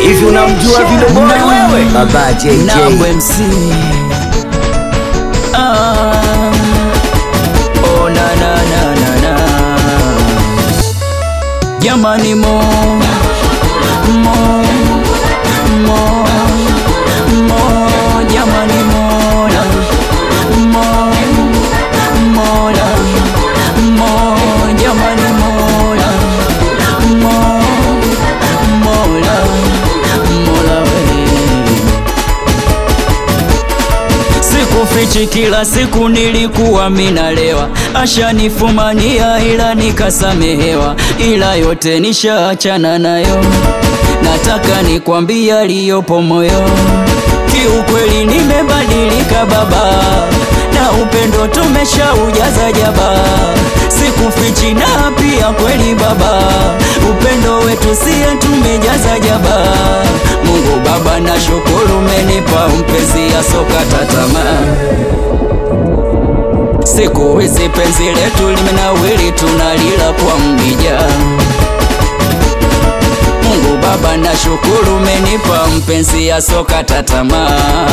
Hivi unamjua vile boy wewe? Baba JJ. Nambwe MC ah. Oh, na, na, na, na, na. Jamani mo mo mo mo jamani mola mo mola mo jamani mola mo mola mola we Sikufichi, kila siku nilikuwa minalewa, ashanifumania ila nikasamehewa, ila yote nishaachana nayo. Nataka nikwambia aliyopo moyo, kiukweli nimebadilika baba, na upendo tumeshaujaza jaba. Sikufichi na pia kweli baba, upendo wetu siye tumejaza jaba. Mungu Baba, na shukuru umenipa mpenzi asokata tamaa. Siku hizi penzi letu limenawili, tunalila kwa mrija. Mungu Baba, na shukuru umenipa mpenzi asokata tamaa.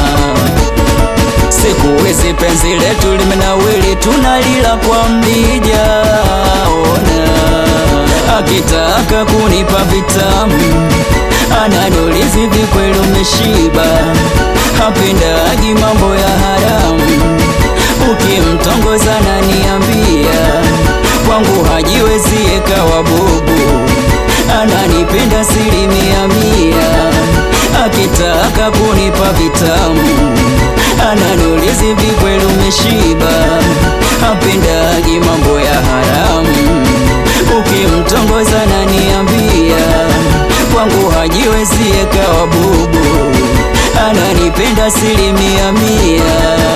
Siku hizi penzi letu limenawili, tunalila kwa mrija. Ona akitaka kunipa vitamu anadolizi vikweli umeshiba, hapendagi mambo ya haramu. Ukimtongoza naniambia kwangu hajiwezi ekawa bubu, ananipenda asilimia mia. Akitaka kunipa vitamu anadolizi vikweli umeshiba, hapendagi mambo ya haramu. Ukimtongoza naniambia kwangu hajiwezi ekawa bubu, ananipenda asilimia mia.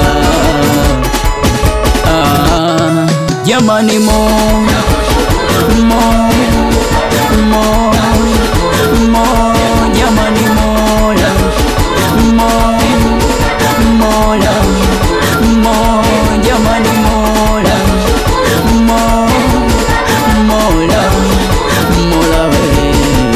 Ah, jamani mo mo mo mo jamani mola mo mola mo jamani mola mo mola mola we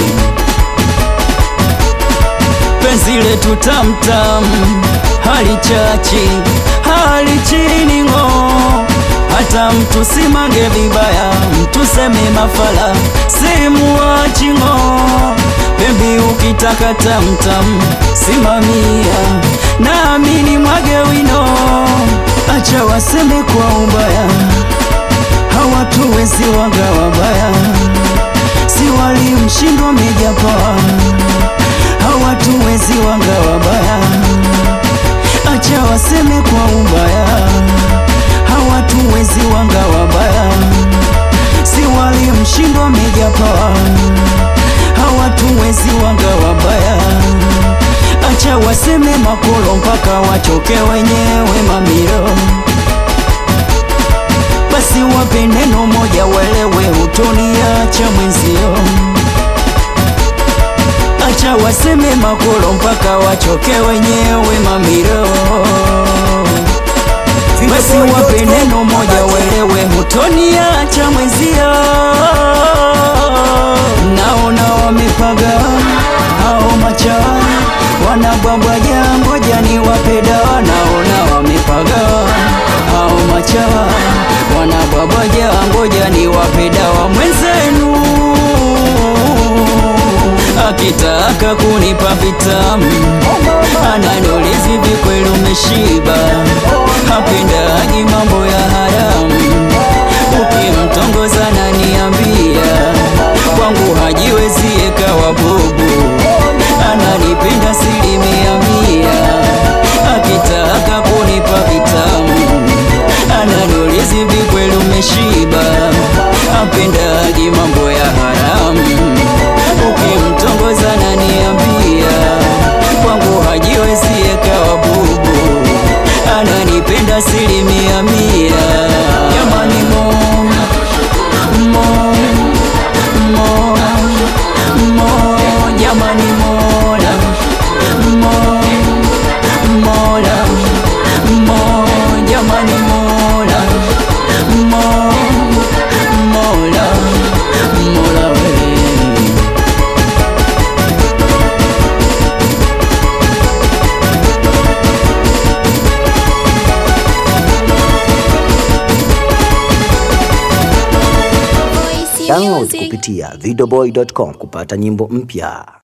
penzi letu tamtam hali chachi hali chini ng'o hata mtu simange vibaya mtu seme mafala simuachi ng'o bebi ukitaka tamtam simamia naamini mwage wino acha waseme kwa ubaya hawatuwezi waga wabaya si walimshindwa mejapoa hawatuwezi wanga wabaya, acha waseme kwa ubaya, hawatuwezi wanga wabaya, si walimshindwa mejapoa, hawatuwezi wanga wabaya, acha waseme makolo mpaka wachoke wenyewe mamiro basi wape neno moja welewe, hutoniacha mwenzio acha waseme makolo mpaka wachoke wenyewe mamiro. Basi wape neno moja welewe, hutoniacha mwenzio. Naona wamepaga hao machawa wanabwabwaja, ngoja ni wape dawa. Naona wamepaga hao machawa wanabwabwaja, ngoja ni wape dawa mwenzenu akitaka kunipa vitamu ananolizi vikweli umeshiba, hapendagi mambo ya haramu. Ukimtongoza naniambia kwangu hajiwezi ekawa bubu, ananipenda asilimia mia. Akitaka kunipa vitamu ananolizi vikweli umeshiba, hapendagi mambo ya haramu ukimtongoza naniambia kwangu hajiwezi ekawa bubu, ananipenda asilimia mia. Jamani mo mo mo mo Download music. kupitia videoboy.com kupata nyimbo mpya.